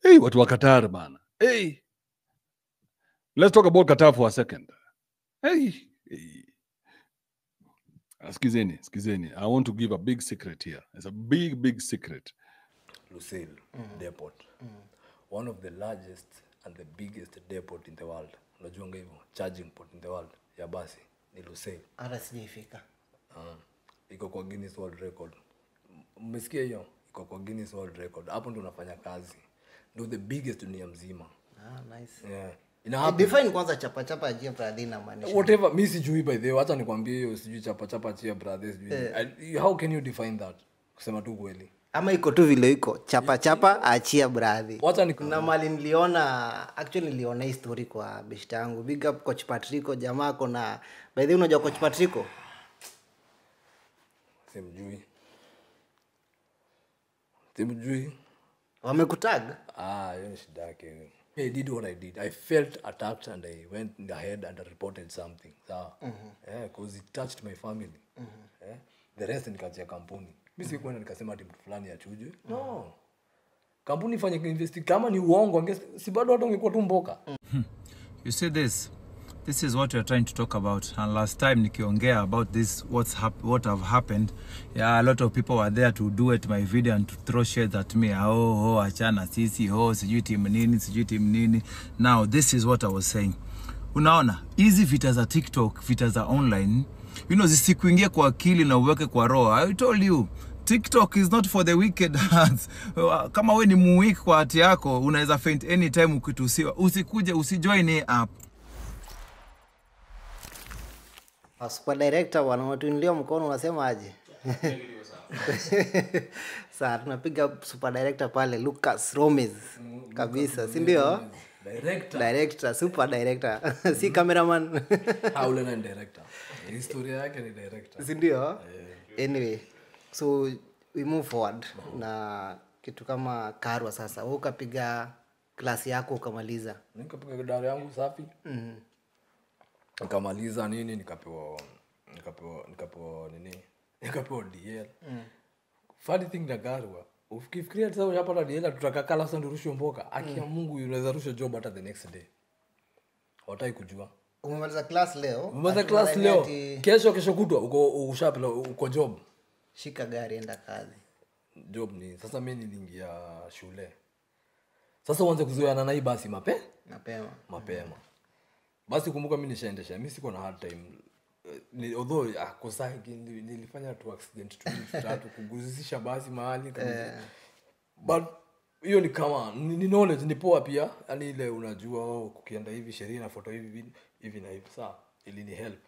hey, watu wa Qatar bana hey. let's talk about Qatar for a second hey. Hey. Ah, Skizeni, skizeni. I want to give a big secret here. It's a big, big secret. Lucille Depot. One of the largest and the biggest depot in the world. Unajuanga hivyo? Charging port in the world ya basi ni Lucille. hata sijaifika Uh, iko kwa Guinness World Record. M- Mmesikia hiyo? Iko kwa Guinness World Record. Hapo ndo unafanya kazi. Ndio the biggest dunia mzima. ah, nice. Yeah. Eh, Ina happen. define kwanza chapachapa ajia bradhi inamaanisha whatever mi sijui by the way hata nikwambie hiyo sijui chapa chapa chia brother sijui I- how can you define that kusema tu kweli ama iko tu vile iko chapachapa achia bradhi wacha ni kuna mali niliona actually niliona hii story kwa beshta yangu big up coach patrico jamaa kona by the way unajua coach patrico simjui simjui wamekutag ah hiyo ni shida yake I did what I did. I felt attacked and I went in ahead and I reported something. Sawa. Yeah, because it touched my family. Yeah. The rest nikachia kampuni. Mimi sikuenda nikasema ati mtu fulani achujwe. No. Kampuni ifanye investi kama ni uongo ange- si bado hata ungekuwa tu mboka. You see this? This is what we're trying to talk about. And last time nikiongea about this, what's hap- what have happened. Yeah, a lot of people were there to do it my video and to throw shades at me. Oh, oh, achana sisi, oh, sijui timu nini, sijui timu nini. Now, this is what I was saying. Unaona, hizi vita za TikTok, vita za online, you know, zisikuingie kwa akili na uweke kwa roho. I told you, TikTok is not for the wicked hearts. Kama we ni muwiki kwa hati yako, unaweza faint anytime ukitusiwa. Usikuje, usijoin hii app. Ah, super director bwana unatuinulia mkono unasema aje saa tunapiga super director pale lucas romes kabisa si ndio Director. director super director si cameraman Ah, ule na ni director. Historia yake ni director. si ndio anyway so we move forward na kitu kama karwa sasa wewe ukapiga klasi yako ukamaliza nikapiga dara yangu safi nikamaliza nini nikapewa nikapewa nikapewa nini nikapewa dl funny thing na garwa ukifikiria sasa unapata dl tutakakala sasa ndio mboka aki ya mungu unaweza rusha job hata the next day watai kujua umemaliza class leo umeweza ati class unadhani leo ati kesho kesho kutwa uko ushapela uko job shika gari enda kazi job ni sasa mi niliingia shule sasa uanze kuzoeana na hii basi mape mapema mapema basi kumbuka mi nishaendesha mi siko na hard time Eh, ni, although ah, kosaki nili- nilifanya tu accident tu tatu kuguzisha basi mahali kabisa. but hiyo ni kama ni, ni knowledge ni poa pia yani ile unajua oh, kukienda hivi sheria na foto hivi hivi- hivi na hivi saa ili ni help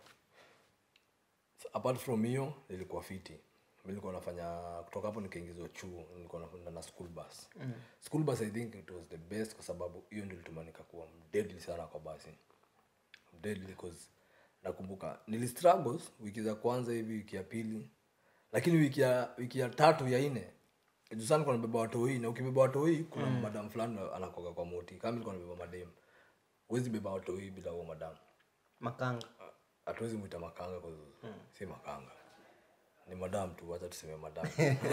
apart from hiyo nilikuwa fiti mi nilikuwa nafanya kutoka hapo nikaingizwa chuo nilikuwa nafanya na school bus mm. school bus i think it was the best kwa sababu hiyo ndio ilituma nikakuwa deadly sana kwa basi deadly cause nakumbuka nili struggles wiki za kwanza hivi wiki ya pili lakini wiki ya wiki ya tatu ya nne juu sana nilikuwa nabeba watoi na ukibeba watoi kuna mm. madam fulani anakoga kwa moti kama nilikuwa nabeba madem huwezi beba watoi bila huo madam makanga hatuwezi mwita makanga kwa si makanga ni madam tu wacha tuseme madam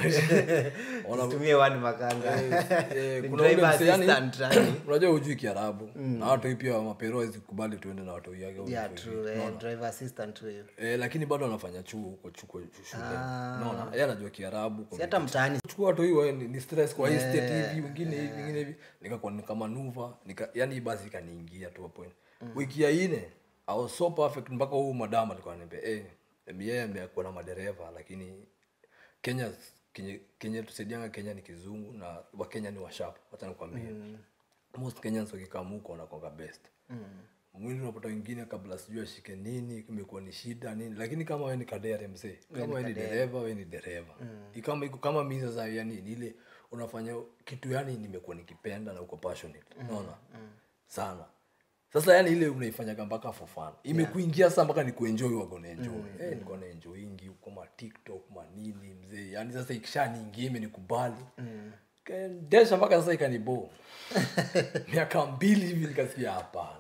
Ona- tumie wani makanga eh, Ni kuna ule driver msee yani- assistant, yani. unajua hujui kiarabu na watoi pia mapero hawezi kubali tuende na watoi yake au yeah, vitu true, hivi. eh, Unaona? driver assistant huyo Eh, lakini bado anafanya chuo huko chuko shule unaona yeye anajua kiarabu si hata mtaani chukua watu hiyo ni, ni stress kwa hii state hivi wengine hivi wengine hivi nikakuwa nikamanuva nika yani basi ikaniingia tu hapo wiki ya ine I was so perfect mpaka huyu madam alikuwa ananiambia eh yeye amekuwa na madereva lakini Kenya Kenya, Kenya tusaidianga Kenya ni kizungu na Wakenya ni washarp wacha nikwambie most Kenyans wakikaa muko wanakuwa best mwili unapata wengine kabla sijui ashike nini imekuwa ni shida nini lakini kama wewe ni kadere mzee kama wewe ni dereva wewe ni dereva mm. kama iko kama mimi sasa yani ni ile unafanya kitu yani nimekuwa nikipenda na uko passionate unaona sana sasa yani ile unaifanyaga mpaka for fun imekuingia sasa mpaka ni kuenjoy wako na enjoy eh niko na enjoyingi huko ma TikTok ma nini mzee yani sasa ikishaniingia imenikubali kaendesha mpaka sasa ikanibo miaka mbili hivi nikasikia hapana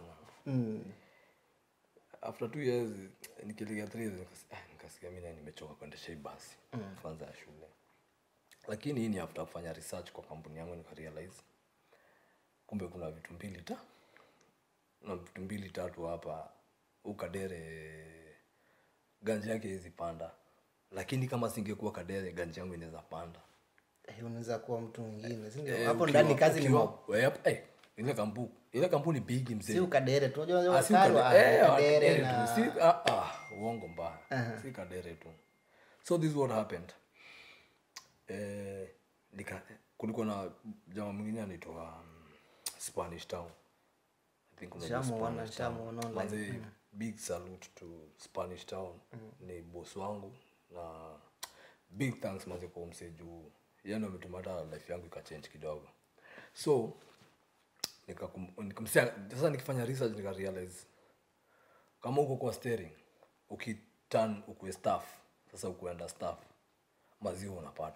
after two years nikilega three years nikasikia, ah, nikasikia mi naye nimechoka kuendesha hii basi kwanza ya shule lakini hii ni after kufanya research kwa kampuni yangu nikarealize kumbe kuna vitu mbili ta na vitu mbili tatu hapa huu kadere ganji yake hizi panda lakini kama singekuwa kadere ganji yangu inaweza panda Eh, unaweza kuwa mtu mwingine si ndio? Eh, hapo ukiwa- ndani kazi ni ukiwa- mob. eh, hapo- eh, ile kampu ile kampuni bigi si mzee ukadere tu unajua unajua Ah, si Karwa, Kadere- eh, Kadere Kadere na- tu. Si- ah, ah, uongo mbaya si kadere tu so this is what happened eh, nika, kulikuwa na jamaa mwingine anaitwa um, spanish town I think unajua Nishamuona, Spanish Town. nishamuona online. Manze, big salute to spanish town ni boss wangu na big thanks maze kwa msee juu yani ametuma hata life yangu ikachange kidogo so nikakum- nikamsia sasa nikifanya research nika realize kama uko kwa steering ukiturn ukuwe staff sasa ukuenda staff maziwa unapata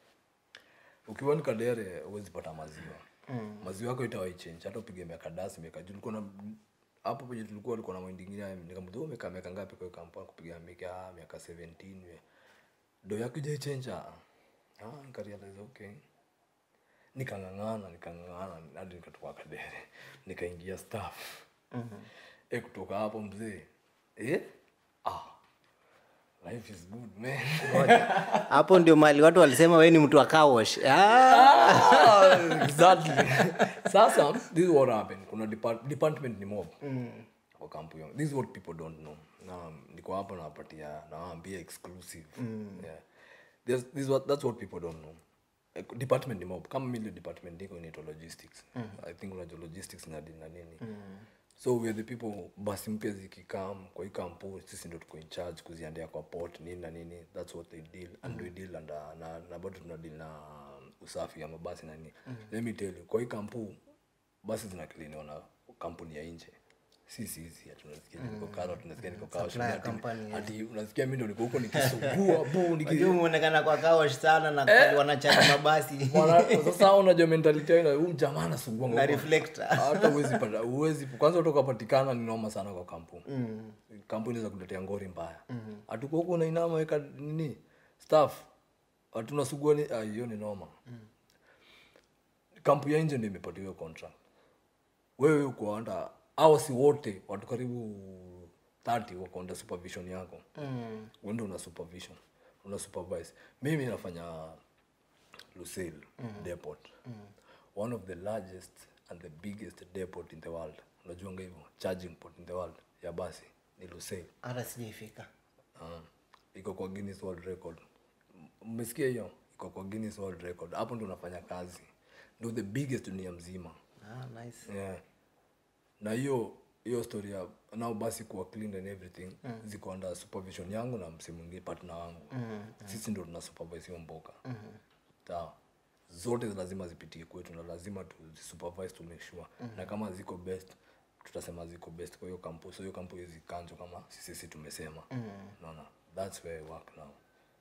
ukiwa ni kadere huwezi pata maziwa mm. maziwa yako itawaichange hata upige miaka dasi miaka juu ulikuwa na hapo penye tulikuwa ulikuwa na mwindi ingine nikamwambia umekaa miaka ngapi kwa hiyo kampuni kupiga miaka miaka 17 we do yako ijaichange ah ah nikarealize okay nikang'ang'ana nikang'ang'ana hadi nikatoka kadere nikaingia staff mm-hmm. e kutoka hapo mzee eh? ah. life is good man hapo ndio mali watu walisema we ni mtu wa kawash Ah, exactly sasa this is what happened kuna depart, department ni mob kwa kampu yangu this is what people don't know na niko hapa nawapatia nawaambia exclusive yeah. There's, this is what, that's what people don't know Eh, department ni mob kama mili department niko inaitwa logistics i think unajua logistics na na nini so we are the people basi mpya zikikam kwa hii kampu sisi ndo tuko in charge kuziandea kwa port nini na nini that's what they deal and we deal and, uh, na, na bado tuna deal na usafi ya mabasi na nini let me tell you kwa hii kampu basi zinakliniwa na kampuni ya nje sisi hizi ati unasikia niko karo tunasikia niko kawa Supplier ati, company, ati unasikia mimi ndo niko huko nikisugua bu niki Unajua umeonekana kwa kawash sana na wanachana mabasi Mwana- sasa unajua mentality yao ina- huyu jamaa anasugua na ngoma. reflector hata uwezi pata uwezi kwanza utoka patikana ni noma sana kwa kampu mm. kampu inaweza kuletea ngori mbaya mm. hatuko huko unainama weka nini staff hatunasugua ni ah, hiyo ni noma mm. kampu ya nje ndio imepata hiyo contract wewe uko under au si wote watu karibu 30 wako under supervision yako mm. wende una supervision una supervise mimi nafanya Lucille depot one of the largest and the biggest depot in the world unajuanga hivyo charging port in the world ya basi ni Lucille hata sijaifika uh, iko kwa Guinness World Record M- mmesikia hiyo iko kwa Guinness World Record hapo ndo unafanya kazi ndo the biggest dunia mzima ah, nice. yeah. na hiyo hiyo story ya nao basi kuwa clean and everything mm. ziko under supervision yangu na msi mwingine partner wangu mm. sisi ndo tuna supervise hiyo mboka mm. sawa zote lazima zipitie kwetu na lazima tuzisupervise to make sure mm. na kama ziko best tutasema ziko best kwa hiyo kampu so hiyo kampu hizi kanjo kama sisi sisi tumesema mm. naona that's where I work now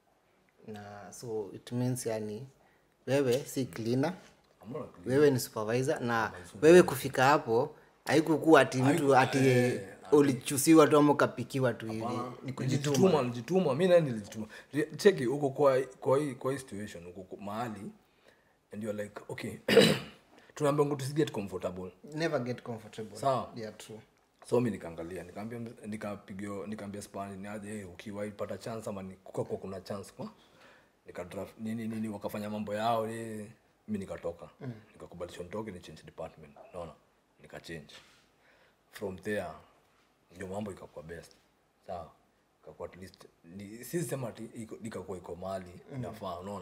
na so it means yani wewe si cleaner I'm not a clean- wewe ni supervisor na wewe kufika hapo haikukuwa ati mtu ati ulichusiwa tu ama ukapikiwa tu hivi ni kujituma nilijituma nilijituma mi naye nilijituma Re- cheki uko kwa kwa hii kwa hii situation uko kwa- mahali and you're like okay tunaambia ngo tusiget comfortable never get comfortable Sawa. yeah true so mi nikaangalia nikaambia nikapigio nikaambia spani ni aje hey, ukiwahi pata chance ama kuka kwa kuna chance kwa nikadraft nini nini wakafanya mambo yao nini mi nikatoka mm. nikakubalishwa nitoke ni change department naona nikachange from there ndio mambo ikakuwa best sawa ikakuwa at least ni si sema ati iko- ikakuwa iko mali inafaa unaona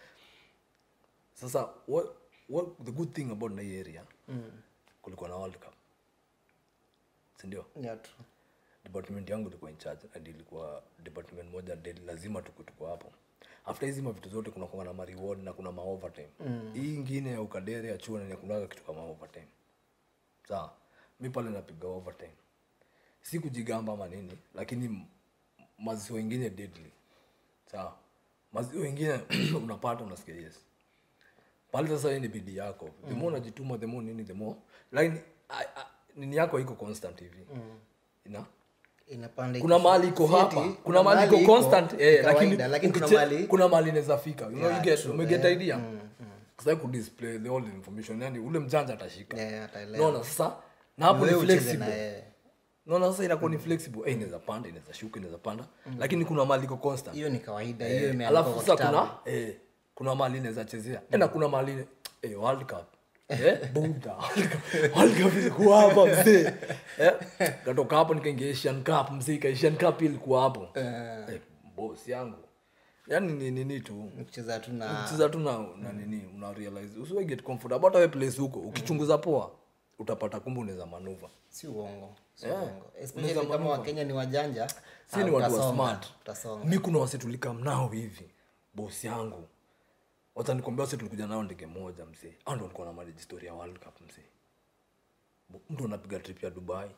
sasa what, what the good thing about na hii area mm. kulikuwa na world cup sindio yeah true department yangu ilikuwa in charge and ilikuwa department moja daily lazima tuko tuko hapo after hizi mavitu zote kuna kuanga na mareward na kuna maovertime mm. hii ingine ya ukadere ya chuo na kunaga kitu kama overtime sawa mi pale napiga overtime si kujigamba ama nini lakini m- maziwa ingine deadly sawa maziwa ingine unapata unasikia yes pale sasa hii ni bidii yako the more unajituma the more nini the more lakini a- a- nini yako haiko constant hivi ina inapanda kuna ikishuka. mahali iko Si hapa eti, kuna mahali iko iko, constant ni eh, lakini kawaida, lakini kuna ukiche- mahali kuna mahali inaweza fika you know, Yeah, you get true, umeget eh. idea sasa kudisplay the whole information yani ule mjanja atashika Eh, ataelewa. naona sasa na hapo Wewe ni ucheze na flexible yeye. naona sasa inakuwa ni flexible eh inaweza panda inaweza shuka inaweza panda lakini kuna mali iko constant hiyo ni kawaida hiyo Eh, imeandikwa alafu kwa sasa kitabu kuna eh, kuna mali inaweza chezea tena kuna mali ine- eh, world cup eh, buda World Cup- World Cup ilikuwa hapa mzee eh, katoka hapo nikaingia Asian Cup mzee ika Asian Cup ilikuwa hapo eh, boss yangu yani ni nini tu kucheza tu na ukicheza tu na, na nini una realize usiwe get comfortable hata wewe place huko ukichunguza poa utapata kumbe unaweza manuva si uongo si Yeah. uongo Unaweza especially kama manuva. wakenya ni wajanja si ni ah, watu wa utasonga, smart utasonga. mi kuna wase tulikam nao hivi bosi yangu wacha nikwambia wase tulikuja nao ndege moja mzee au ndo walikuwa na manage story ya world cup mzee Bo- mtu anapiga trip ya dubai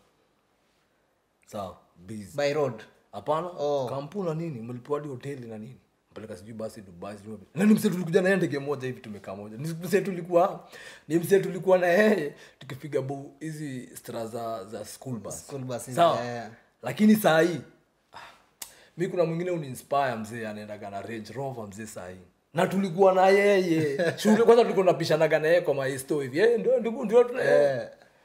sawa busy by road hapana Oh. kampuni na nini mlipewa hadi hoteli na nini mpeleka sijui basi dubai sijui wapi. na ni msee tulikuja naye ndege moja hivi tumekaa moja ni msee tulikuwa ni msee tulikuwa na yeye tukipiga bu hizi stra za za school bus School buses, sawa yeah. lakini saa hii ah, mi kuna mwingine uninspire mzee anaendaga na range rover mzee saa hii na tulikuwa na yeye shule kwanza tulikuwa tunapishanaga na yeye kwa maesto hivi eh ndio ndio ndio tuna eh,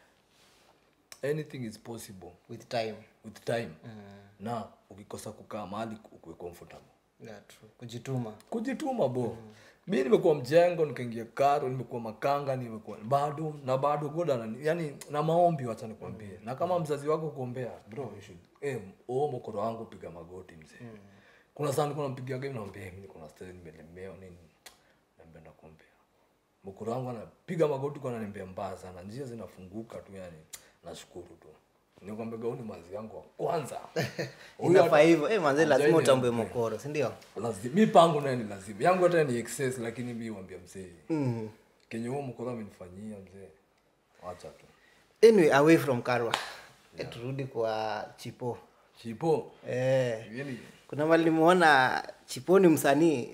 anything is possible with time with time na ukikosa kukaa mahali ukuwe comfortable yeah, true. kujituma kujituma bo mi nimekuwa mjengo nikaingia karo nimekuwa makanga nimekuwa bado na bado goda yani na maombi wacha nikwambie na kama mzazi wako kuombea bro you should eh oh mokoro wangu piga magoti mzee kuna sana nilikuwa nampigia game naambia mimi niko na stress nimelemewa nini naambia nakuombea mokoro wangu anapiga magoti kwa ananiambia mbaya sana njia zinafunguka tu yani nashukuru tu nikwambia gauni mazi yangu wa kwanza Huyu inafaa hata- hivyo eh, manze lazima Hajaini utambue mpea. mokoro si ndio lazima mi pangu naye ni lazima yangu hata ni excess lakini mi wambia mzee mm. kenye huo mkoro amenifanyia mzee wacha tu anyway away from karwa eh, turudi kwa chipo chipo eh, yani kuna mali nimeona chipo ni msanii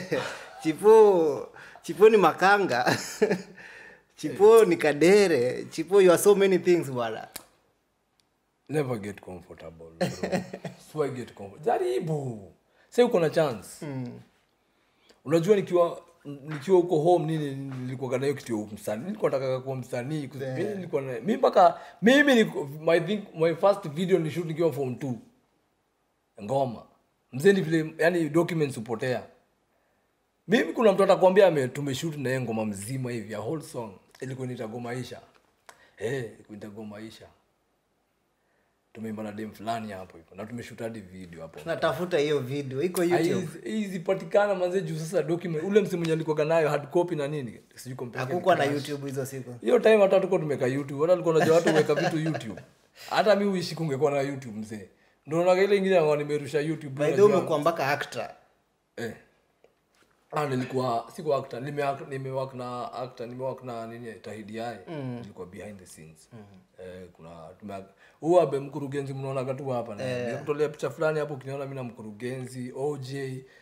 chipo chipo ni makanga chipo ni kadere chipo you are so many things bwana never get comfortable bro Swear get comfortable jaribu sasa uko na chance unajua nikiwa nikiwa huko home nini nilikuwa na hiyo kitu ya msanii nilikuwa nataka kuwa msanii kwa sababu mimi nilikuwa na mimi mpaka mimi niko- my think my first video ni shoot nikiwa form 2 ngoma mzee ni vile yani documents hupotea mimi kuna mtu atakwambia ame tumeshoot na yeye ngoma mzima hivi a whole song ilikuwa nitagomaisha eh ilikuwa nitagomaisha tumeimba na dem fulani hapo hivyo na tumeshoot hadi video hapo tunatafuta hiyo video iko youtube Haizi- hizi patikana manze juu sasa document ule msimu mwenye alikuwa nayo hard copy na nini sijui compare hakukuwa na youtube hizo siku hiyo time hata tuko tumeka youtube hata alikuwa najua watu weka vitu youtube hata mi uishi kungekuwa na youtube mzee ndio naona ile ingine ambao nimerusha youtube by the way unajua- umekuwa mpaka actor eh ah nilikuwa siko actor nime nimewak na actor nimewak na nini tahidi yai nilikuwa behind the scenes eh kuna tume huwa abe mkurugenzi mnaona tu hapa na nikutolea picha fulani hapo ukiniona mimi na mkurugenzi OJ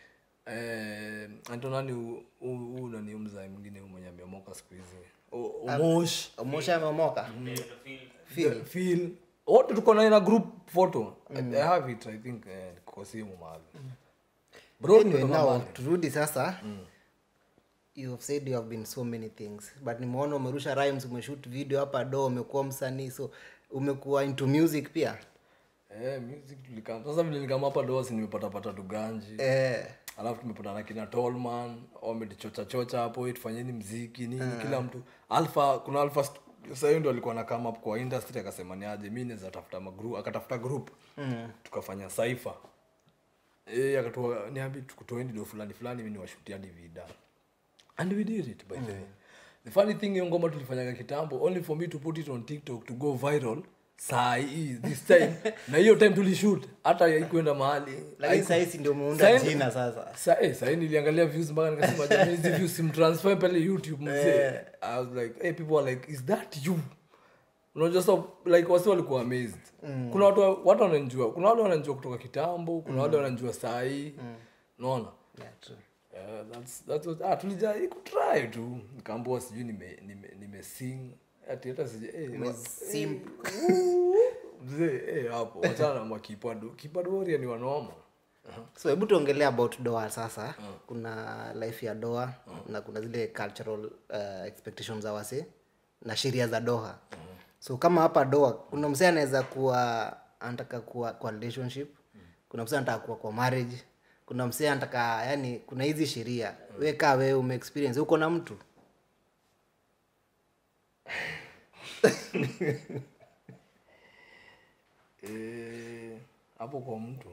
eh Antonani huu nani mzai mwingine huyu mwenye ameomoka siku hizi O- Omosh mosha ameomoka Phil. Phil. wote tuko naye na group photo I have it I think eh, kwa simu mahali bro anyway, nimetoka now mbali. turudi sasa you have said you have been so many things but nimeona umerusha rhymes umeshoot video hapa do umekuwa msanii so umekuwa into music pia Eh, music tulikam. Sasa vile nikama hapa dosi nimepata pata tuganji. eh, Alafu tumepata na kina Tolman, wametichocha chocha hapo, "Eh, tufanyeni mziki nini kila mtu. Alpha kuna Alpha st- sasa hiyo ndio alikuwa na come up kwa industry akasema ni aje mimi naweza tafuta magroup, akatafuta group. Tukafanya Cypher. Eh, akatoa niambi tukutoeni ndio fulani fulani mimi niwashutia hadi vida. And we did it by the way. The funny thing hiyo ngoma tulifanyaga kitambo only for me to put it on TikTok to go viral. Saa hii this time na hiyo time tulishoot hata haikuenda mahali. lakini sahisi ndio umeunda Sahi- jina sasa Sa, eh, sahi niliangalia views mpaka nikasema jamani hizi views simtransfer pale youtube mzee i was like hey, people are like is that you unajua so like wasi walikuwa amazed kuna watu watu wananjua kuna wale wananjua kutoka kitambo kuna wale wananjua saa hii unaona yeah, true. Yeah, that's that's what ah tulija ikutry tu nikaambiwa sijui nime nime nime sing ati hata sije eh wa- Umesimp. mzee eh hapo wachana na makipado kipado warrior ni wanoma so hebu tuongelea about doa sasa kuna life ya doa na kuna zile cultural uh, expectations za wase na sheria za doha so kama hapa doa kuna msee anaweza kuwa anataka kuwa kwa relationship kuna msee anataka kuwa kwa marriage kuna msee anataka yani kuna hizi sheria we kaa wewe ume experience uko na mtu Eh, hapo kwa mtu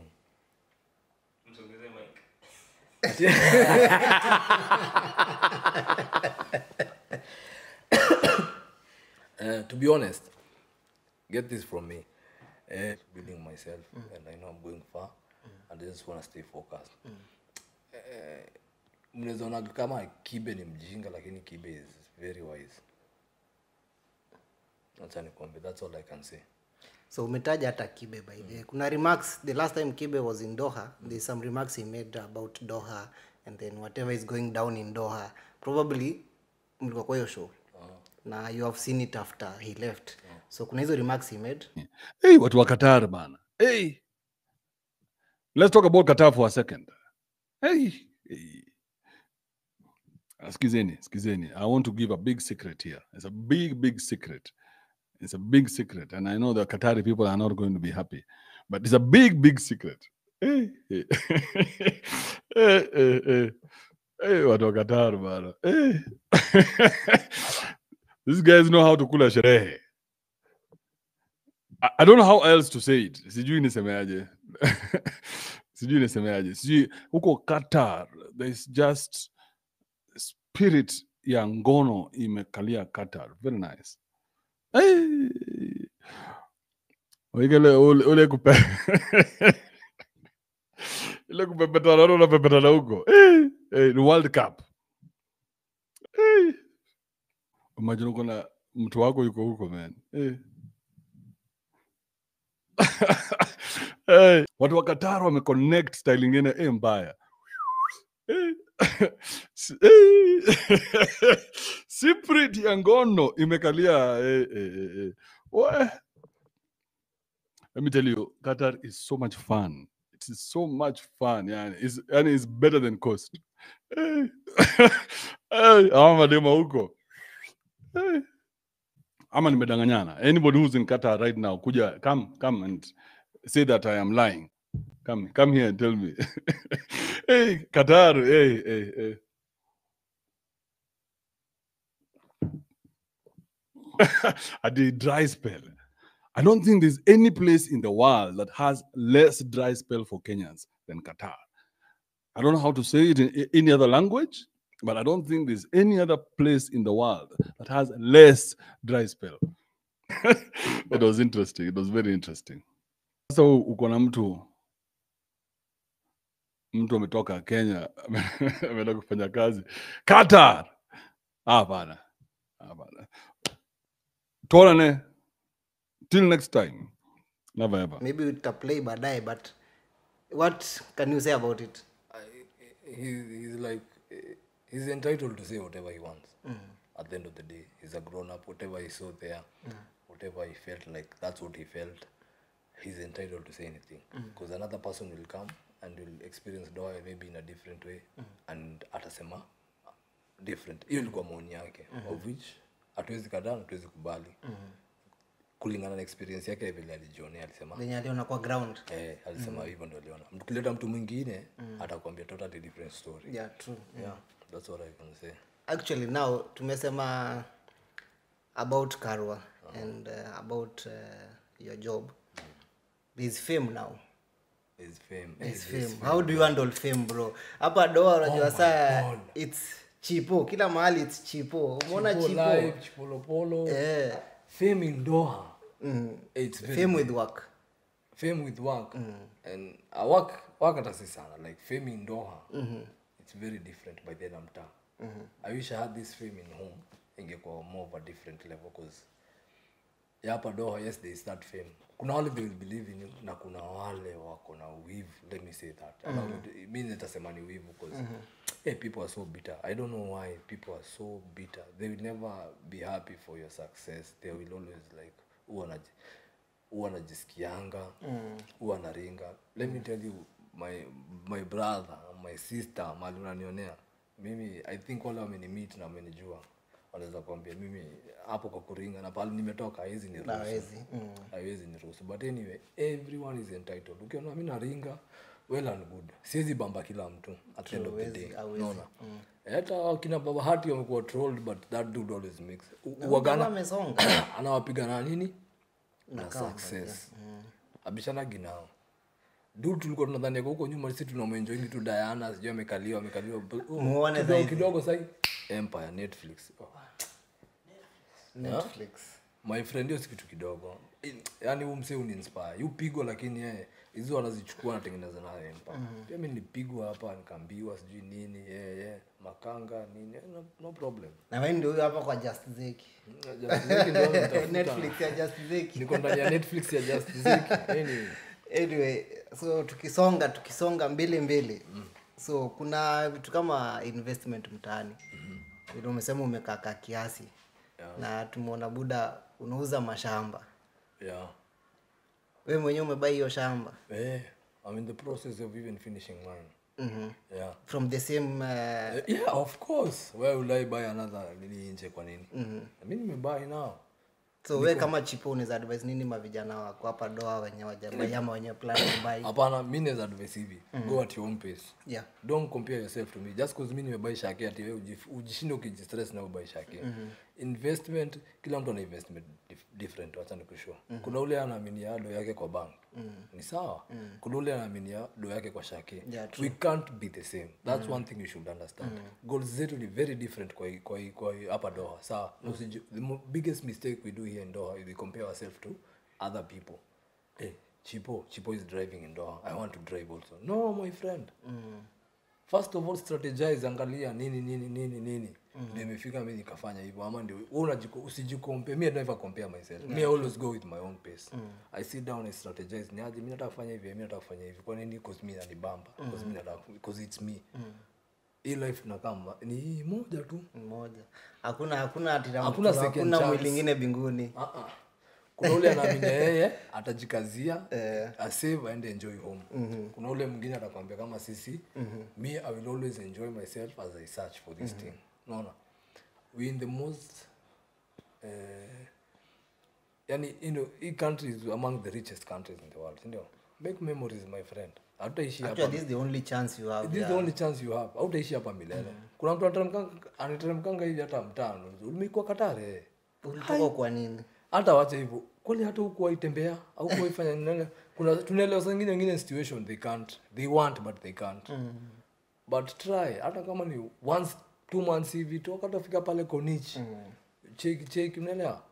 uh, to be honest get this from me uh, building myself and i know i'm going far and i just want to stay focused Eh, mnaweza ona kama kibe ni mjinga lakini kibe is very wise acha nikwambie that's all i can say so umetaja hata kibe by the way. kuna remarks the last time kibe was in doha there's some remarks he made about doha and then whatever is going down in doha probably mlikuwa kwa hiyo show na you have seen it after he left so kuna hizo remarks he made hey, watu wa Qatar bana. Hey. Let's talk about Qatar for a second. Hey. hey. Ah, Skizeni, skizeni. I want to give a big secret here. It's a big, big secret. It's a big secret. And I know the Qatari people are not going to be happy. But it's a big, big secret. Hey. hey. hey, hey, hey. Hey, watu wa Qatar bana. Hey. These guys know how to kula sherehe. I, I don't know how else to say it. Sijui nisemeaje. Sijui nisemeaje. Sijui huko Qatar there's just spirit ya ngono imekalia Qatar. Very nice. Hey. Wikele ule, ule kupe ile kupepetana na unapepetana huko. Hey. Hey, ni World Cup. Hey. Imagine uko na mtu wako yuko huko man. Hey. hey, watu wa Qatar wameconnect style ingine eh, mbaya Eh, si- eh, Spirit ya ngono imekalia eh, eh, eh, eh. Weh. Let me tell you, Qatar is so much fun. It is so much fun. Yani, it's, yani it's better than coast. Eh. Eh, hawa madema huko. Eh. Ama nimedanganyana. Anybody who's in Qatar right now, kuja come come and say that I am lying. Come come here and tell me. hey, Qatar, hey, hey, hey. At the dry spell. I don't think there's any place in the world that has less dry spell for Kenyans than Qatar. I don't know how to say it in a- any other language, but I don't think there's any other place in the world that has less dry spell. it was interesting. It was very interesting. Sasa u- uko na mtu mtu ametoka Kenya ameenda kufanya kazi Qatar. Ah, Hapana, hapana. Tuonane till next time. Never ever. maybe utaplay baadaye but what can you say about it I- he, he's like eh, he's entitled to say whatever he wants at the end of the day he's a grown up whatever he saw there whatever he felt like that's what he felt he's entitled to say anything because another person will come and will experience doa maybe in a different way and atasema different hiyo ilikuwa maoni yake of which hatuwezi kadaa na hatuwezi kubali kulingana na experience yake vile alijionea alisema venye aliona kwa ground eh, alisema hivyo ndo aliona mkileta mtu mwingine atakwambia totally different story yeah true yeah that's what i can say actually now tumesema about karwa and uh, about uh, your job there's fame now is fame There's Eh, fame. how do you handle fame bro hapa doa unajua saa its chipo kila mahali its chipo umeona Chipo chipo live, chipolopolo Eh, fame in doha mm. it's very fame with work fame with work and I work work hata si sana like fame in doha it's very different by then mtaa i wish i had this fame in home ingekuwa more of a different level because ya hapa doha yes there is that fame kuna wale they will believe in you na kuna wale wako na wivu let me say that mm-hmm. mi nitasema ni wivu because hey, people are so bitter i don't know why people are so bitter they will never be happy for your success they will always like huwa wanaji- huwa anajisikianga huwa anaringa let me tell you my my brother my sister mali unanionea mimi i think wale wamenimit na wamenijua wanaweza kuambia mimi hapo kwa kuringa na pale nimetoka haizi ni Hawezi, mm. haiwezi niruhusu but anyway everyone is entitled ukiona mi naringa well and good siwezi bamba kila mtu at the end of the Huwezi, day hauwezi. unaona hata wakina baba hati wamekuwa trolled but that dude always makes U- Kama wagana amesonga anawapiga na nini na success abishanagi nao du tulikuwa tunadhani ako huko nyuma si tunamwenjoingi tu diana sijui amekaliwa amekaliwa oh, Muone kidogo zaidi. kidogo sai empire netflix oh. netflix my friend hiyo si kitu kidogo In- yaani huu msee uninspire yu pigo lakini yeye hizo anazichukua anatengeneza nayo empire pia mi nilipigwa hapa nikaambiwa sijui nini yeah, yeah. makanga nini eh, no, no problem na wewe ndio huyo hapa kwa just zeki Just Zeki ndio nitafuta. netflix ya just zeki niko ndani ya netflix ya just Zeki. anyway anyway so tukisonga tukisonga mbili mbili so kuna vitu kama investment mtaani vile umesema umekaka kiasi na tumeona buda unauza mashamba yeah we mwenyewe umebai hiyo shamba Eh, I'm in the process of even finishing mine. mm-hmm. Yeah. from the same uh, Eh, yeah, of course. Why would I buy another nini nje kwa nini? Mm-hmm. I mean, nimebuy now. so we kama chipo unaweza advise nini mavijana wako hapa doa wenye wajabai ama wenye plan kubai Hapana, mi naweza advise hivi. Go at your own pace. yeah Don't compare yourself to me. Just cause mi nimebuy shake ati wewe ujif- ujishinde ukijistress na ubuy shake. Investment, kila mtu ana investment dif- different, wacha nikushow. Kuna ule anaaminia do yake kwa bank. Ni sawa. Kuna ule anaaminia do yake kwa shake. Yeah, we can't be the same that's one thing you should understand goals zetu ni very different kwa hii- kwa hii- kwa hii hapa doha sawa Na usiji- the mo- biggest mistake we do here in doha is we compare ourselves to other people hey, chipo chipo is driving in doha i want to drive also no my friend first of all strategize angalia nini nini nini nini ndio imefika mi nikafanya hivyo ama ndio wewe unajiko usijikompare me I never compare myself me I always go with my own pace i sit down and strategize ni aje mimi nataka kufanya hivi mimi nataka kufanya hivi kwa nini because mimi nanibamba because mimi nataka because it's me hii life nakama ni hii moja tu mmoja hakuna hakuna ati na Hakuna mtu- second hakuna chance. mwili ingine binguni Ah, ah. kuna ule anaamini yeye atajikazia asave aende enjoy home kuna ule mwingine atakwambia kama sisi me i will always enjoy myself as i search for this thing unaona we in the most eh, yani you know, hii country is among the richest countries in the world sindio make memories my friend hatutaishi hapa actually this is the only chance you have this is the only chance you have hautaishi hapa milele kuna mtu anateremkanga- anateremkanga hivi hata mtano umekuwa katare ulitoka kwa nini hata wacha hivyo kweli hata huku waitembea au kuwaifanya nini kuna tunaelewa saa ingine wengine situation they can't they want but they can't but try hata kama ni once two months hivi toka tafika pale konich cheki cheki unaelewa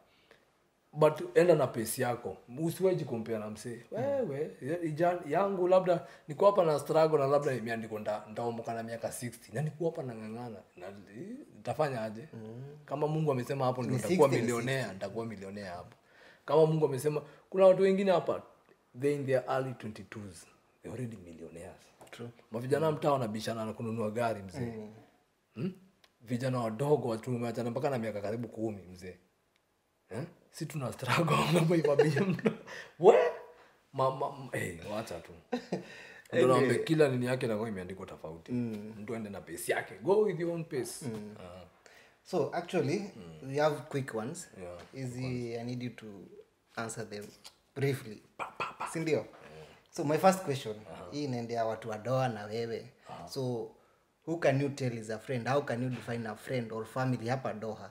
but enda na pesi yako usiwaji kompea na msee wewe ija- yangu labda niko hapa na struggle na labda imeandikwa nda- ndaomoka na miaka 60 na niko hapa nang'ang'ana na nitafanya aje kama mungu amesema hapo ndio Ni nitakuwa 60 ni milionea nitakuwa milionea hapo kama mungu amesema kuna watu wengine hapa they in their early 22s they already millionaires True. mavijana mtaa wanabishana na kununua gari mzee hmm? vijana wadogo tumeachana mpaka na miaka karibu kumi mzee eh? si tuna struggle kama ibabia mtu we ma, ma, ma, hey, wacha tu Ndio naambia kila nini yake nakuwa imeandikwa tofauti mtu aende na pace yake go with your own pace Ah. so actually we have quick ones Yeah, easy i need you to answer them briefly sindio so my first question hii inaendea watu wadoa na wewe so who can you tell is a friend how can you define a friend or family hapa doha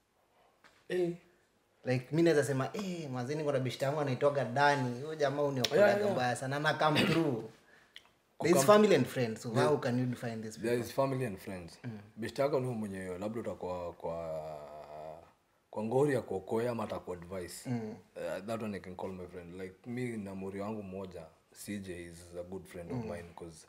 Eh, like mi naweza sema eh, mazini kuna bishta yangu anaitoga dani huyo jamaa uniokodaga mbaya sana na come through there is family and friends so how can you define this there is family and friends mm. beshtaka ni mwenye labda utakuwa kwa kwa ngori ya kuokoa ama ataku advice mm. uh, that one I can call my friend like mi na muri wangu mmoja CJ is a good friend of mine because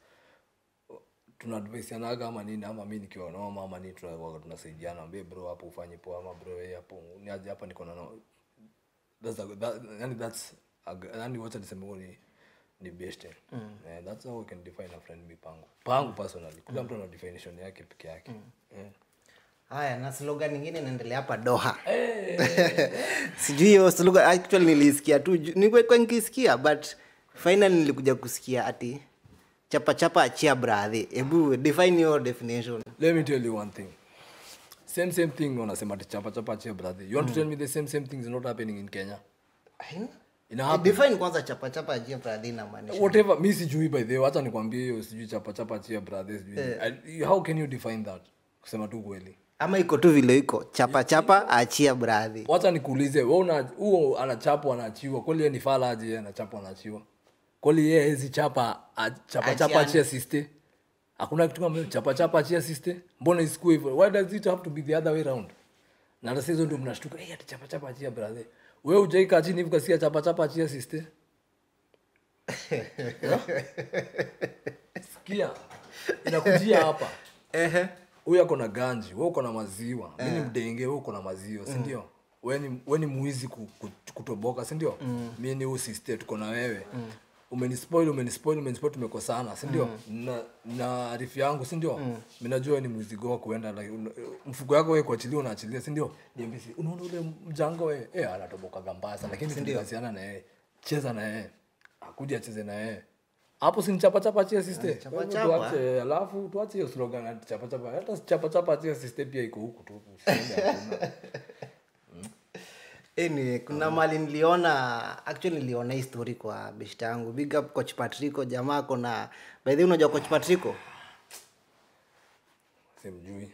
tuna advice anaga ama nini ama mi nikiwa noma ama nini tuna- tunasaidiana ambie bro hapo ufanye poa ama bro hey, hapo ni aje hapa niko na no that's a, that, yani that's a g- yani wacha niseme huo ni ni best mm. yeah, that's how we can define a friend mi pangu pangu personally kila mtu ana definition yake peke yake yeah. haya na slogan ingine inaendelea hapa doha sijui hiyo slogan actually nilisikia tu ju- nilikuwa nikisikia but finally nilikuja kusikia ati chapa chapa achia bradhi hebu define your definition let me tell you one thing same same thing wanasema ati chapa chapa chia brother you want to tell me the same same thing is not happening in kenya ina happen define kwanza chapa chapa achia bradhi inamaanisha whatever mi sijui by the way wacha nikwambie hiyo sijui chapa chapa chia brother sijui I- how can you define that kusema tu kweli ama iko tu vile iko chapa chapa achia bradhi wacha nikuulize wewe una huo anachapwa anaachiwa kweli yeye ni fala aje yeye anachapwa anaachiwa kweli yeye hezi chapa a- chapa chapa Achiane. achia siste hakuna kitu kama hiyo, chapa chapa achia siste mbona isikue hivyo why does it have to be the other way round na hata hizo ndio mnashtuka hey, ati chapa chapa achia brother wewe hujaika chini hivi kasikia chapa chapa achia siste Yeah? sikia inakujia hapa huyu ako na ganji we uko na maziwa mi ni mdenge we uko na maziwa sindio we ni- we ni mwizi ku- ku- kutoboka sindio mi ni usiste tuko na wewe umenispoil umenispoil umenispoil tumekosana sindio na, na arifu yangu sindio mi najua we ni mwizi goa kuenda like, una- mfuko yako we kuachilia unaachilia sindio niambisi unaona ule mjango we e, anatobokaga mbaya sana lakini tulikasiana na yeye cheza na yeye akuja acheze na yeye hapo si chapachapa chia siste chapa Kwa hivyo chapa. tuache alafu tuache hiyo slogan ati chapa chapa hata chapa chapa chia siste pia iko huku tu Useme hakuna. Anyway, kuna mali niliona actually niliona hii story kwa beshta yangu big up coach patrico jamaa kona by the way unajua coach patrico simjui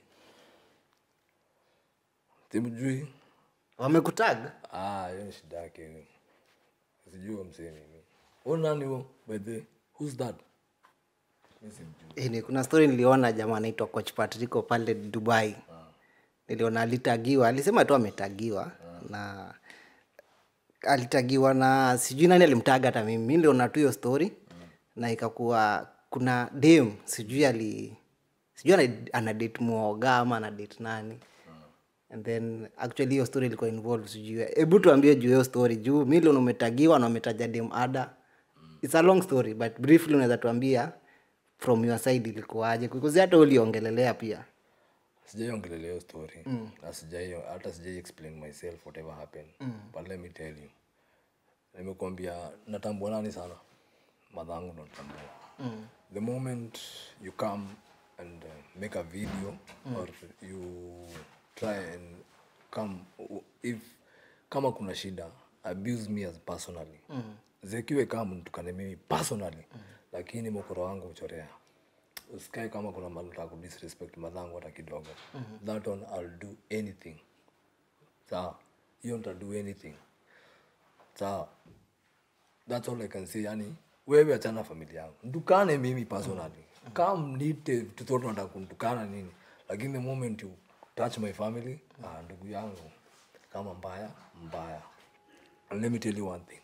simjui wamekutag ah hiyo ni shida yake hiyo sijui huyo msee mimi huyo nani huo by the way? who's that mi simjui Anyway, kuna story niliona jamaa anaitwa coach patrico pale dubai niliona alitagiwa alisema tu ametagiwa na alitagiwa na sijui nani alimtaga hata mimi mi niliona tu hiyo story na ikakuwa kuna dem sijui ali sijui ana, ana date muoga ama ana date nani and then actually hiyo story ilikuwa involved sijui hebu tuambie juu hiyo story juu milion umetagiwa na umetaja dem ada it's a long story but briefly unaweza tuambia from your side ilikuwaje because hata uliongelelea pia sijaiongelelea hiyo story na sijai hata sijai explain myself whatever happened but let me tell you nimekuambia natambua nani sana madhangu ndo natambua the moment you come and uh, make a video or you try and come if kama kuna shida abuse me as personally zekiwe kama mtukane mimi personally lakini mokoro wangu uchorea usikae kama kuna mali unataka kudisrespect madhangu hata kidogo that one i'll do anything sawa hiyo nitado anything sawa that's all i can say yani wewe achana na familia yangu mtukane mimi personally kama mnite tutoto nataka kumtukana nini lakini the moment you touch my family ah, ndugu yangu kama mbaya mbaya and let me tell you one thing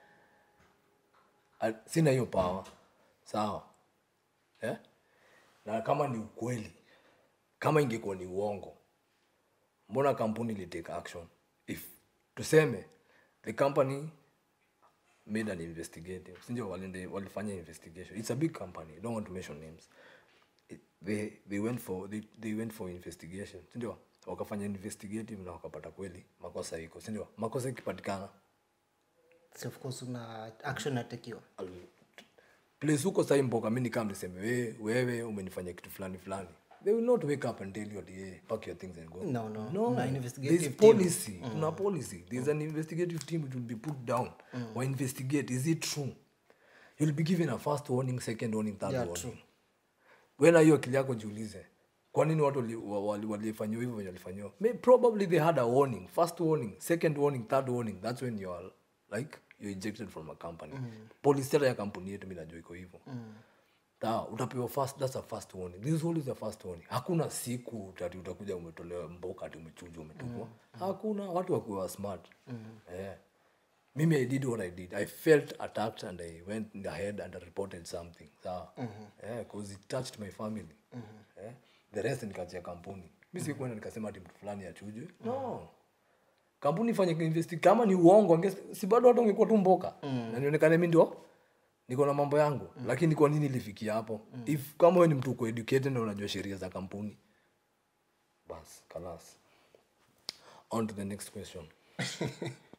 Ah, sina hiyo power sawa eh? na kama ni ukweli kama ingekuwa ni uongo mbona kampuni ilitake action if tuseme the company made an investigative sindio walinde- walifanya investigation it's a big company I don't want to mention names It- they, they went for they, they went for investigation sindio wakafanya investigative na wakapata kweli makosa iko sindio makosa ikipatikana so of course una action atakiwa al- place huko sai mboka mi nikam niseme wewe wewe umenifanya kitu fulani fulani they will not wake up and tell you ati, hey, pack your things and go No, no. no Kuna investigative there's team. policy kuna policy there's an investigative team it will be put down or investigate is it true you'll be given a first warning second warning third Yeah, warning true. wena hiyo akili yako jiulize kwa nini watu wali- wa- wali- walifanyiwa hivyo venye walifanyiwa May- probably they had a warning first warning second warning third warning that's when you are like you're ejected from a company policy hata ya kampuni yetu mi najua iko hivyo Sawa, utapewa first, that's a first warning. This is always a first warning. Hakuna siku tati utakuja umetolewa mboka ati umechujwa umetupwa. Hakuna watu wakuwa smart. Eh. Mimi I did what I did. I felt attacked and I went ahead and I reported something. Sawa. Eh, cause it touched my family. Eh. The rest nikachia kampuni. Mimi sikuenda nikasema ati mtu fulani achujwe. No kampuni ifanye investi kama ni uongo ange- si bado hata ungekuwa tu mboka na nionekane mi ndio niko na mambo yangu lakini kwa nini ilifikia hapo if kama wewe ni mtu uko educated na unajua sheria za kampuni bas kalas on to the next question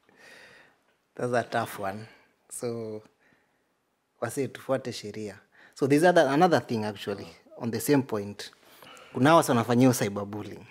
that's a tough one so wasi tufuate sheria so there's other, another thing actually on the same point kuna wasa wanafanyia cyberbullying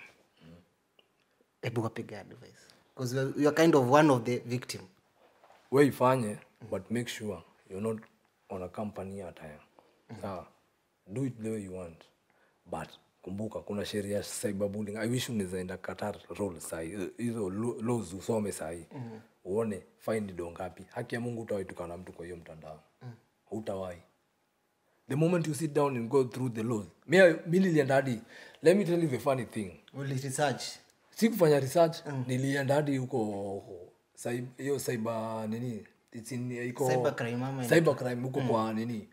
hebu wapiga advice because you are, you are kind of one of the victim we ifanye but make sure you're not on a company attire sawa do it the way you want but kumbuka kuna sheria ya cyberbullying i wish unaweza enda qatar role sahi hizo lo- laws usome sahi uone fine do ngapi haki ya mungu utawaitukana mtu kwa hiyo mtandao hutawahi the moment you sit down and go through the laws mi mi nilienda hadi let me tell you the funny thing Uli research sikufanya research nilienda hadi huko cyb- hiyo cyber nini it's in, iko Cybercrime ama cyber crime huko kwa nini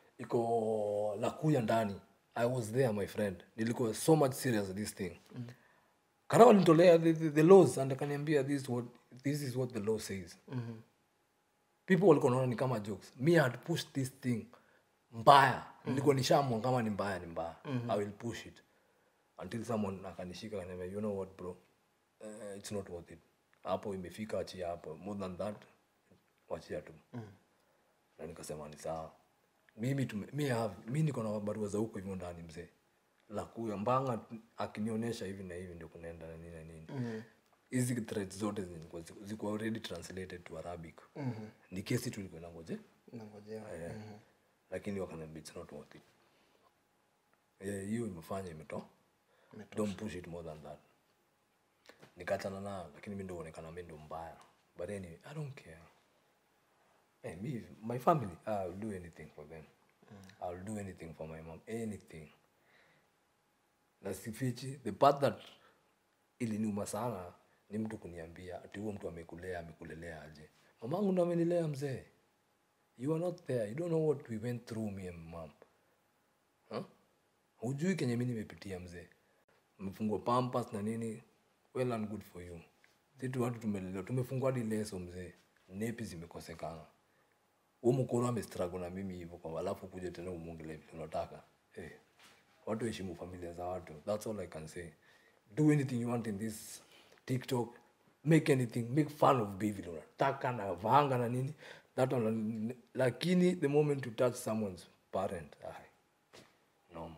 iko lakuya ndani i was there my friend nilikuwa so much serious this thing mm. kana walinitolea the, the, the laws and akaniambia this, what, this is what the law says mm-hmm. people walikuwa naona ni kama jokes me I had pushed this thing mbaya nilikuwa nishamwa kama ni mbaya ni mbaya i will push it until someone akanishika akaniambia you know what bro uh, it's not worth it hapo imefika achia hapo more than that wachia tu na nikasema ni sawa mimi tume, mi, have, mi niko na barua za huko hivyo ndani mzee la kuya mbanga akinionyesha hivi na hivi ndio kunaenda na nini na nini hizi mm threats zote zilikuwa ziko- ziko already translated to arabic mm-hmm. ni kesi tulikuwa nangoje nangojea Eh, lakini wakaniambia it's not worth it Eh, hiyo imefanya imeto don't push it more than that nikachana nayo lakini mi ndo onekana mi ndo mbaya but anyway i don't care hey, me, my family i'll do anything for them i'll do anything for my mom anything na sifichi the part that iliniuma sana ni mtu kuniambia ati huo mtu amekulea amekulelea aje mamangu ndo amenilea mzee you are not there you don't know what we went through me and mom huh? hujui kenye mi nimepitia mzee mefungwa pampas na nini well and good for you situ watu tumelelewa tumefungwa hadi leso mzee nepi zimekosekana huo mkoro amestrago na mimi hivyo kwa alafu kuja tena umwongele vile unataka hey, watu heshimu familia za watu that's all i can say do anything you want in this tiktok make anything make fun of be vile unataka na vanga na nini that one, lakini the moment you touch someone's parent ai, no more.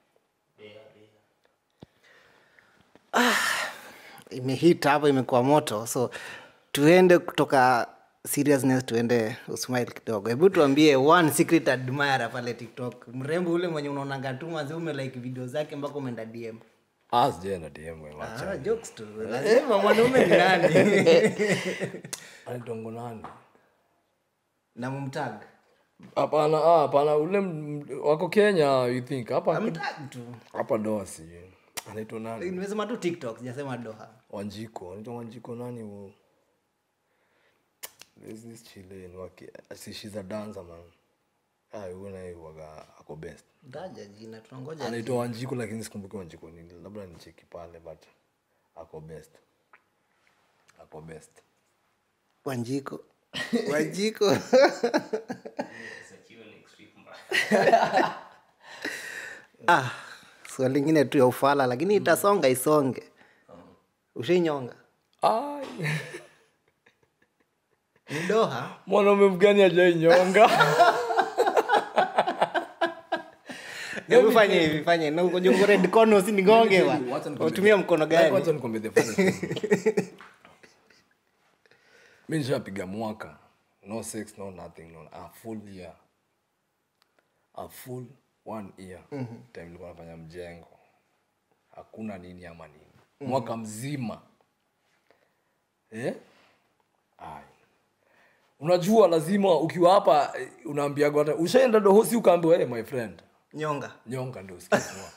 imehit hapo imekuwa moto so tuende kutoka seriousness tuende usmile kidogo hebu tuambie one secret admirer pale tiktok mrembo ule mwenye unaonanga tu manzi ume like video zake mpaka umeenda dm Ah, sijaenda DM we, wacha. ah, jokes tu lazima mwanaume ni nani Anaitwa nani na mumtag hapana ah, hapana ule m- wako kenya you think hapa amtag tu hapa doa sijui anaitwa nani nimesema tu tiktok sijasema doha wanjiko anaitwa wanjiko nani huo There's this chilen wake si she's a dancer man ah huyo naye waga ako best taja jina tunangoja anaitwa wanjiko lakini sikumbuki wanjiko nini labda nicheki pale but ako best ako best wanjiko wanjiko ah swali lingine tu ya ufala lakini itasonga isonge ushainyonga ai ni doha mwanaume mgani ajainyonga hebu fanye hivi fanye na uko jongo red corner usinigonge wa utumia mkono gani Wacha nikwambie the funny thing. mi nishapiga mwaka no sex no nothing no a full year a full one year time nilikuwa nafanya mjengo hakuna nini ama nini mwaka mzima eh? Ai. unajua lazima ukiwa hapa eh, unaambiagwa hata- ushaenda dohosi ukaambiwa hey, my friend nyonga nyonga ndio usikiwa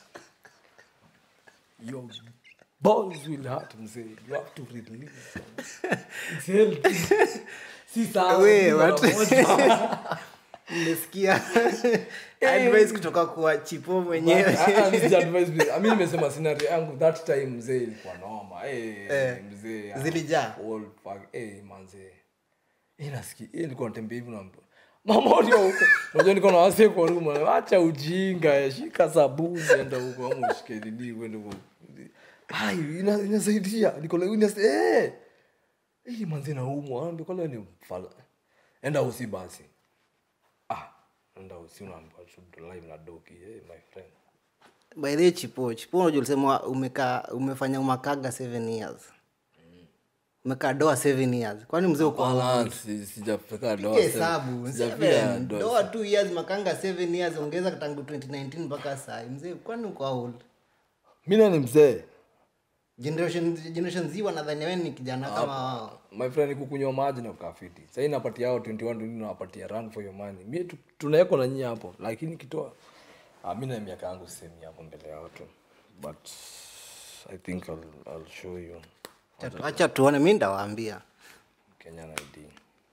your balls will hurt mzee you have to release it's healthy si sawa We, si mara what? moja. mmesikia advice kutoka kwa chipo mwenyewe Ah, ah, msija advise me. Ah, mi nimesema scenario yangu that time mzee ilikuwa noma Eh, mzee ah, zilijaa? all fuck. Eh, manzee Eh, nasikia eh, nilikuwa natembea hivi na mama ulio huko unajua niko na wase kwa ruma acha ujinga eh, shika sabuni enda huko ama ushike nini uende huko ai ina- inasaidia niko like ina eh eh manzi naumwa ndio kwa leo ni mfala enda usi basi ah enda usi unaambiwa tu live na doki hey, my friend by the way, chipo chipo unajua ulisema umekaa umefanya umakaga seven years umekaa doa seven years kwani mzee uko Hapana, si- sijafika doa Piga seven. hesabu Sijafika seven. doa doa two years makanga seven years ongeza tangu 2019 mpaka saa mzee kwani uko how old mi na ni mzee generation generation z wanadhania wewe ni kijana kama wao my friend kukunywa maji na ukafiti sahii napatia hao 21 20 nawapatia run for your money mi tu- tunawekwa na nyinyi hapo lakini kitoa ah, mi na miaka yangu semi hapo mbele ya watu but i think I'll, I'll show you Acha- acha tuone mi ndawaambia kenyan id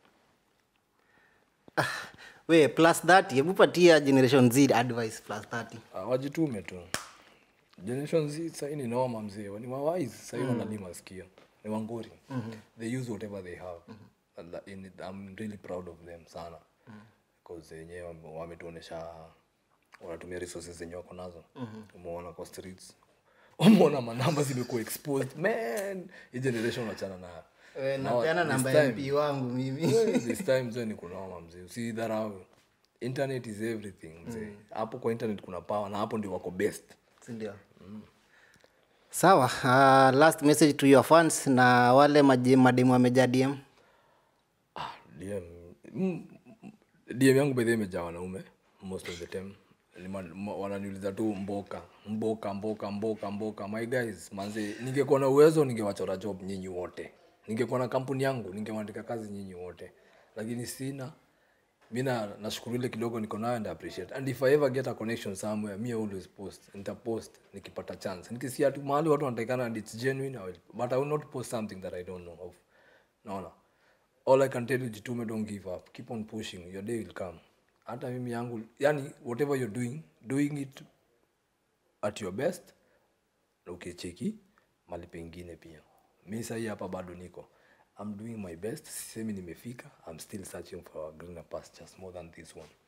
we plus 30 hebu patia generation z advice plus 30 Ah, wajitume tu generation z sahii ni noma mzee ni mawise sahii wanalima sikio ni wanguri they use whatever they have And that- in it, i'm really proud of them sana because wenyewe wame- wametuonesha wanatumia resources zenye wako nazo umeona kwa streets umeona manamba zimekuwa exposed man hii generation wachana nayo Eh, Now, napeana this namba ya time- mp wangu mimi this time mzee ni kunoma mzee usidharau internet is everything mzee hapo kwa internet kuna power na hapo ndio wako best sindio sawa uh, last message to your fans na wale maje- mademu wamejaa dm ah, DM, mm, DM yangu bedhe imejaa wanaume most of the time Ni ma- ma- wananiuliza tu mboka mboka mboka mboka mboka my guys manze ningekuwa na uwezo ningewachora job nyinyi wote ningekuwa na kampuni yangu ningewaandika kazi nyinyi wote lakini sina mi na- nashukuru ile kidogo niko nayo and I appreciate and if i ever get a connection somewhere me I always post nitapost nikipata chance nikisia tu mahali watu wanatakikana and it's genuine I will, but i will not post something that i don't know of naona all i can tell you jitume don't give up keep on pushing your day will come hata mimi yangu yani whatever you're doing doing it at your best na ukicheki mali pengine pia mi sahii hapa bado niko i'm doing my best sisemi nimefika i'm still searching for a greener pastures more than this one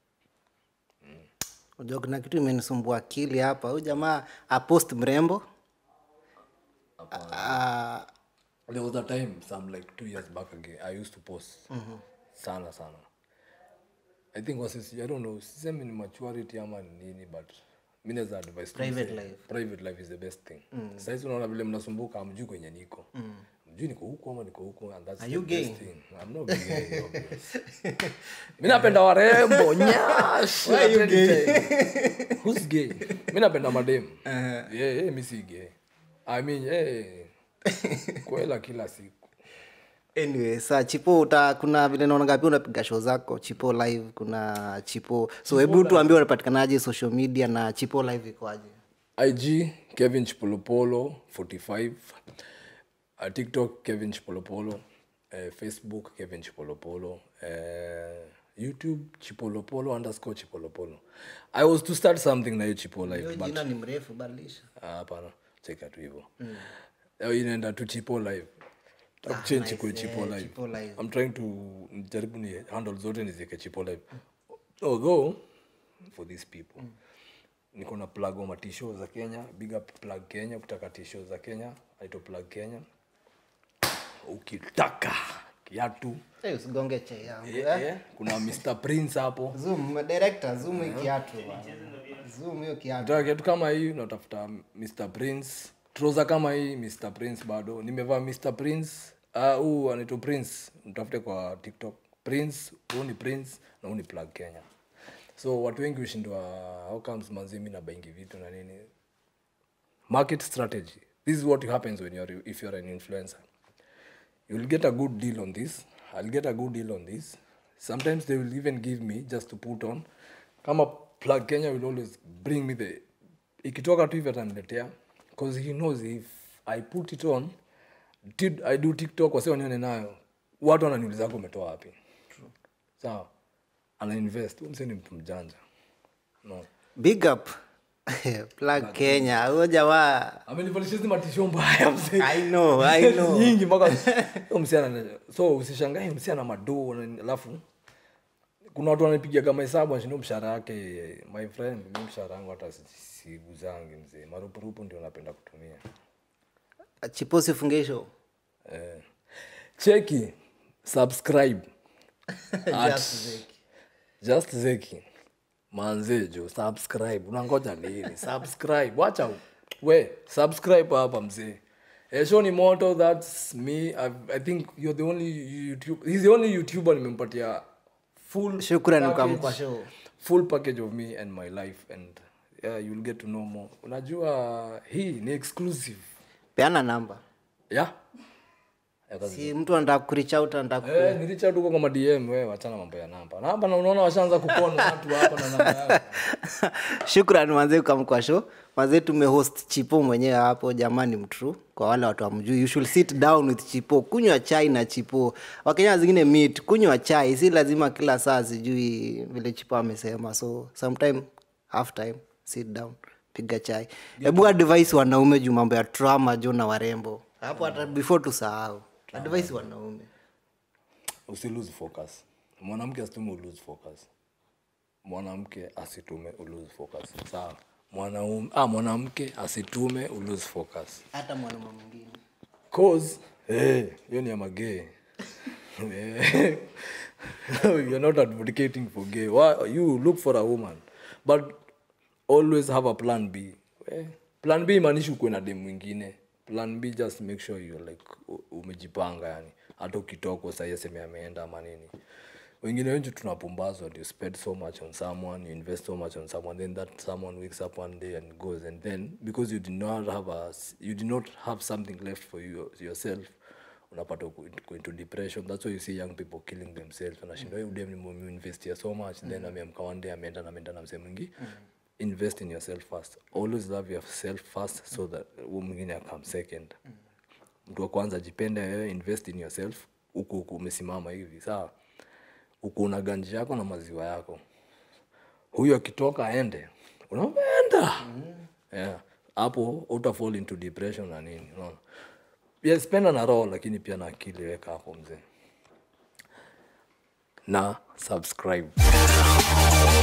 unajua kuna kitu imenisumbua akili hapa huyu jamaa apost mrembo Ah, there was a time some like two years back again i used to post sana sana i think was i don't know sisemi ni maturity ama ni nini but mi naweza advice tu Private msee, life. private life is the best thing saizi unaona vile mnasumbuka amjui kwenye niko mjui niko huku ama niko huku and that's Are the you best gay? thing i'm not gay obvious. mi napenda warembo nyash Why you let me tell you. who's gay mi napenda madem yeah, yeah, mi si gay i mean yeah, kwela kila siku anyway sa chipo uta kuna vile naonaga pia unapiga show zako chipo live kuna chipo so hebu tuambie unapatikanaje social media na chipo live ikoaje ig kevin chipolopolo 45 uh, tiktok kevin chipolopolo uh, facebook kevin chipolopolo uh, youtube chipolopolo underscore chipolopolo i was to start something na hiyo chipo live hiyo but jina ni mrefu badilisha Ah, hapana cheka tu hivo Leo inaenda tu chipo live takuchange nice, kwe chipo yeah, live Chipo Live. i'm trying to jaribu ni handle zote nizieke chipo live although for these people niko na plug wa matisho za kenya big up plug kenya ukitaka tisho za kenya aito plug kenya ukitaka kiatu hey, usigonge che yangu eh, eh? eh, kuna mr prince hapo zoom director zoom hii kiatu bwana. zoom hiyo kiatu Nataka kitu kama hii unatafuta Mr Prince. Trouser kama hii Mr Prince bado. Nimevaa Mr Prince. Ah, huu anaitwa Prince. Mtafute kwa TikTok. Prince, huu ni Prince na huu ni Plug Kenya. So watu wengi ushindwa how comes manzi mimi na baingi vitu na nini. Market strategy. This is what happens when you're if you're an influencer. You'll get a good deal on this. I'll get a good deal on this. Sometimes they will even give me just to put on. Kama plug Kenya will always bring me the ikitoka tu hivi ataniletea because he knows if I put it on did I do TikTok wase wanione nayo watu wananiuliza ko umetoa wapi sawa ana invest Huyu msee ni mtu mjanja no big up plug kenya huyo jamaa amenivalisha hizi matisho mbaya mzee i know i know nyingi mpaka huyo msee ana so usishangae msee ana madoo na- alafu kuna watu wanapiga kama hesabu anashinda mshahara yake my friend mi mshahara wangu hata si- siguzangi mzee marupurupu ndio napenda kutumia chipo sifunge show eh. cheki subscribe at Just Zeki. just zeki manze jo subscribe unangoja nini subscribe wacha we subscribe hapa mzee Eh, show ni moto that's me I, i think you're the only youtube he's the only youtuber nimempatia full Shukrani package- ukampa show. full package of me and my life and yeah you'll get to know more unajua hii ni exclusive peana namba yeah Yeah, that's- si mtu anataka kurich out anataka ku- Eh, nilicha tuko kama dm we wachana mambo ya namba namba na unaona washaanza kupona watu hapa na namba yako shukran manze ukamkwa show manze tumehost chipo mwenyewe hapo jamani mtru kwa wale watu wamjui you should sit down with chipo kunywa chai na chipo wakenya zingine meet kunywa chai si lazima kila saa sijui vile chipo amesema so sometime half time sit down piga chai hebu advice wanaume juu mambo ya trauma jo na warembo hapo hata before tusahau advice wanaume usi lose focus mwanamke asitume ulose focus mwanamke asitume ulose focus sawa mwanaume ah, mwanamke asitume ulose focus hata mwanaume mwingine cause eh, hiyo ni ya magay Eh, you're not advocating for gay Why, you look for a woman but always have a plan b eh, plan b imaanishi ukuwe na dem mwingine plan b just make sure you like u- umejipanga yani hata ukitokwa sahii aseme ameenda ama nini wengine wengi tunapumbazwa you spend so much on someone you invest so much on someone then that someone wakes up one day and goes and then because you did not have a you did not have something left for you yourself unapata uko uko into depression that's why you see young people killing themselves anashinda mm. udem nimeinvest here so much then ameamka one day ameenda na ameenda na msee mwingi invest in yourself first always love yourself first so that huyu mwingine akam second mtu wa kwanza jipende wewe invest in yourself huku huku umesimama hivi sawa huku una ganji yako na maziwa yako huyu akitoka aende unaenda yeah. hapo uta fall into depression na nini unaona yes penda na roho lakini pia na akili weka hapo mzee na subscribe